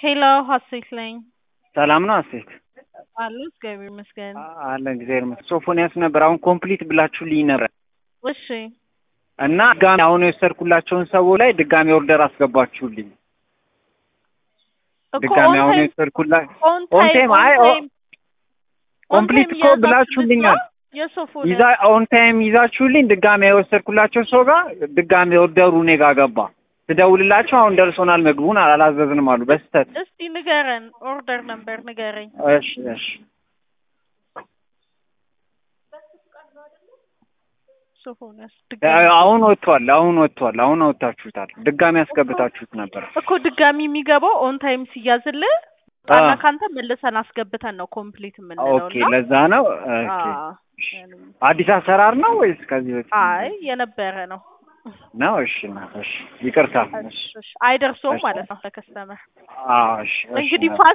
ሄሎ ሀሴት ነኝ። ሰላም ነው አሴት? አሉ እግዚአብሔር ይመስገን። አለ እግዚአብሔር ይመስገን። ሶፎንያስ ነበር። አሁን ኮምፕሊት ብላችሁልኝ ነበር እሺ እና ድጋሚ አሁን የወሰድኩላቸውን ሰው ላይ ድጋሚ ኦርደር አስገባችሁልኝ። እኮ ድጋሚ on አሁን time- የወሰድኩላ on on time- time፣ on አይ ኦ- time- on ኮምፕሊት time እኮ እያዛችሁለት ብላችሁልኛል። ነው? የሶፎንያስ ይዛ ኦን ታይም ይዛችሁልኝ ድጋሚ የወሰድኩላቸው ሰው ጋር ድጋሚ ኦርደሩ እኔ ጋር ገባ። ስደውልላቸው አሁን ደርሶናል ምግቡን አላዘዝንም አሉ በስተት። እስቲ ንገረን፣ ኦርደር ነበር ንገረኝ። እሺ እሺ ሶፎንያስ አ- ድጋሚ አሁን ወጥቷል። አሁን ወጥቷል። አሁን አወጣችሁታል። ድጋሚ ያስገብታችሁት ነበር። እኮ ድጋሚ የሚገባው ኦን ታይም ሲያዝልህ አ፣ ጣና ካንተ መልሰን አስገብተን ነው ኮምፕሊት የምንለው ኦኬ እና ለዛ ነው። ኦኬ አዎ፣ አዲስ አሰራር ነው ወይስ ከዚህ በፊት አይ የነበረ ነው። ነው? እሺ ነው። እሺ ይቅርታ። እሺ እሺ፣ አይደርሰውም እሺ። ማለት ነው ለከስተመር አዎ እሺ እሺ እንግዲህ ነው። ፋስ